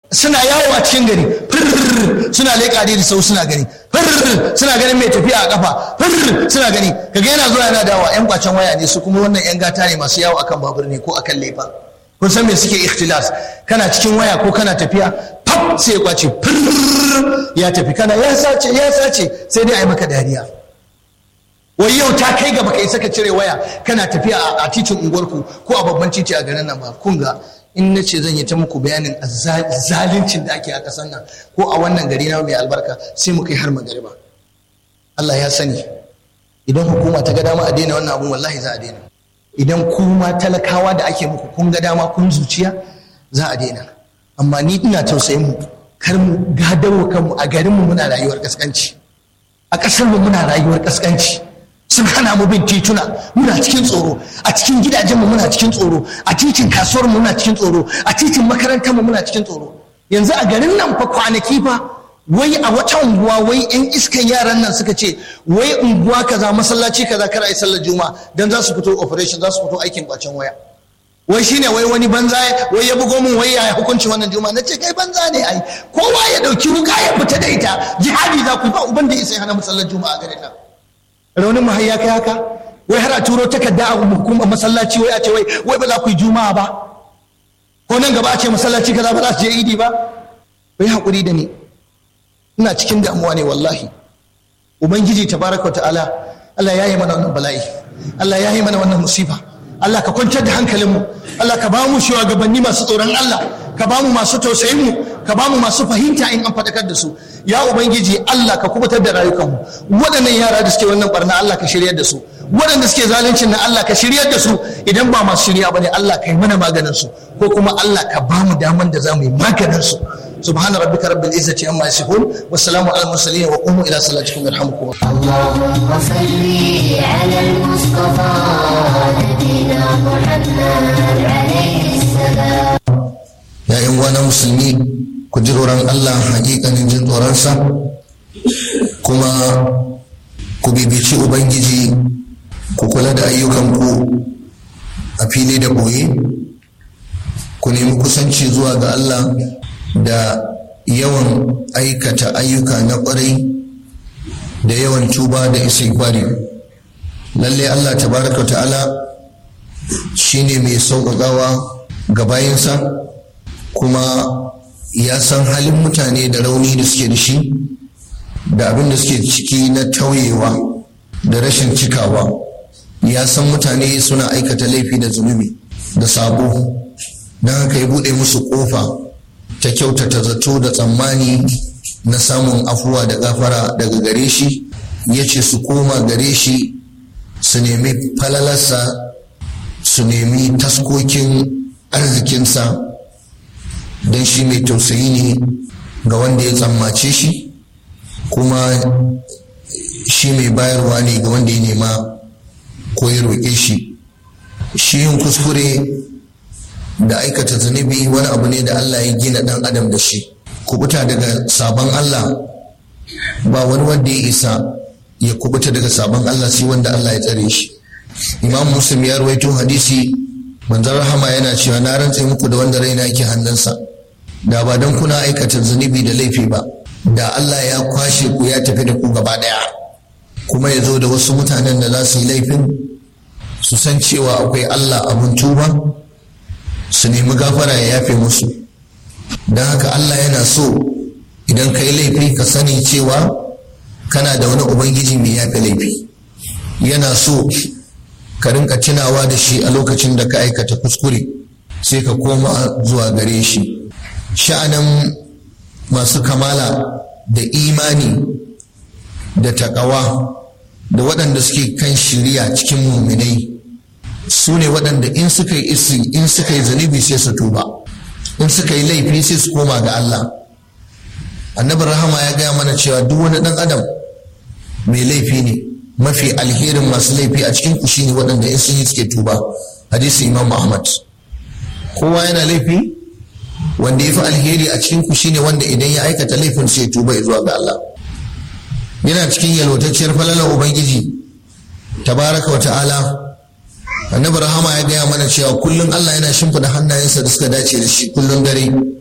suna yawo a cikin gari firr suna leƙa da sau suna gani firr suna ganin mai tafiya a kafa firr suna gani kaga yana zuwa yana dawa yan kwacen waya ne su kuma wannan yan gata ne masu yawo akan babur ne ko akan lefa kun san me suke ikhtilas kana cikin waya ko kana tafiya fab sai ya kwace firr ya tafi kana ya sace ya sace sai dai a yi maka dariya wai yau ta kai gaba kai saka cire waya kana tafiya a titin unguwarku ko a babban titi a garin nan ba kun ga in na ce zan yi ta muku bayanin zaluncin da ake a ƙasar nan ko a wannan gari na mai albarka sai mu kai har magariba Allah ya sani idan hukuma ta ga dama a daina wannan abun wallahi za a daina idan kuma talakawa da ake muku kun ga dama kun zuciya za a daina amma ni ina tausayin mu kar mu gadawo kanmu a garin mu muna rayuwar kaskanci a ƙasar mu muna rayuwar kaskanci sun hana mu bin tituna muna cikin tsoro a cikin gidajenmu muna cikin tsoro a titin kasuwar mu muna cikin tsoro a titin makarantar mu muna cikin tsoro yanzu a garin nan fa kwanaki fa wai a wata unguwa wai yan iskan yaran nan suka ce wai unguwa kaza masallaci kaza kar ai sallar juma'a dan za su fito operation za su fito aikin kwacen waya wai shine wai wani banza wai ya bugo min wai ya hukunci wannan juma'a nace kai banza ne ai kowa ya dauki wuka ya fita da ita jihadi za ku ba uban da isa hana musallar juma'a garin nan raunin mu ya kai haka wai har a turo takarda a hukumar masallaci wai a ce wai wai ba za ku yi juma'a ba ko nan gaba a ce masallaci kaza ba za su je idi ba wai hakuri da ni ina cikin damuwa ne wallahi ubangiji tabaraka wa ta'ala Allah ya yi mana wannan bala'i Allah ya yi mana wannan musifa Allah ka kwantar da hankalinmu Allah ka ba mu shugabanni masu tsoron Allah ka ba mu masu tausayin mu ka ba mu masu fahimta in an faɗakar da su ya ubangiji Allah ka kubutar da rayukanmu waɗannan yara da suke wannan barna Allah ka shiryar da su waɗanda suke zaluncin na Allah ka shiryar da su idan ba masu shirya bane Allah ka yi mana maganin su ko kuma Allah ka ba mu daman da za mu yi maganin su سبحان ربك رب العزة عما يصفون والسلام على المرسلين وقوموا إلى صلاتكم يرحمكم اللهم صل على المصطفى نبينا محمد عليه السلام ya yan wana musulmi ku ji tsoron Allah hakikanin jin tsoronsa kuma ku bibici ubangiji ku kula da ayyukanku a fili da boye ku nemi kusanci zuwa ga Allah da yawan aikata ayyuka na kwarai da yawan tuba da istighfari lalle Allah tabaraka ta'ala shine mai sauƙaƙawa ga bayansa kuma ya san halin mutane da rauni da suke da shi da abin da suke ciki na tauyewa da rashin cikawa ya san mutane suna aikata laifi da zunubi da sabo don haka ya buɗe musu ƙofa ta kyautata zato da tsammani na samun afuwa da gafara daga gare shi ya ce su koma gare shi su nemi falalarsa su nemi taskokin arzikinsa don shi mai tausayi ne ga wanda ya tsammace shi kuma shi mai bayarwa ne ga wanda ya nema ko ya roƙe shi shi yin kuskure da aikata zunubi wani abu ne da Allah ya gina ɗan adam da shi kubuta daga sabon Allah ba wani wanda ya isa ya kubuta daga sabon Allah sai wanda Allah ya tsare shi imam muslim ya rawaito hadisi manzon rahama yana cewa na rantse muku da wanda raina yake hannunsa da ba don kuna aikata zunubi da laifi ba da Allah ya kwashe ku ya tafi da ku gaba daya kuma ya zo da wasu mutanen da za su yi laifin su san cewa akwai Allah abun tuba su nemi gafara ya yafe musu don haka Allah yana so idan ka yi laifi ka sani cewa kana da wani ubangiji mai yafe laifi yana so ka rinka tunawa da shi a lokacin da ka aikata kuskure sai ka koma zuwa gare shi sha'anin masu kamala da imani da takawa da waɗanda suke kan shirya cikin muminai su ne waɗanda in suka yi isi in suka yi zunubi sai su tuba in suka yi laifi sai su koma ga Allah annabi rahama ya gaya mana cewa duk wani ɗan adam mai laifi ne mafi alherin masu laifi a cikin ku shine waɗanda in sun yi suke tuba hadisi imam ahmad kowa yana laifi wanda ya fi alheri a cikin ku shine wanda idan ya aikata laifin sai tuba ya zuwa ga Allah yana cikin yalwatacciyar falalar ubangiji tabaraka wa ta'ala annabi rahama ya gaya mana cewa kullum Allah yana shimfida hannayensa da suka dace da shi kullum dare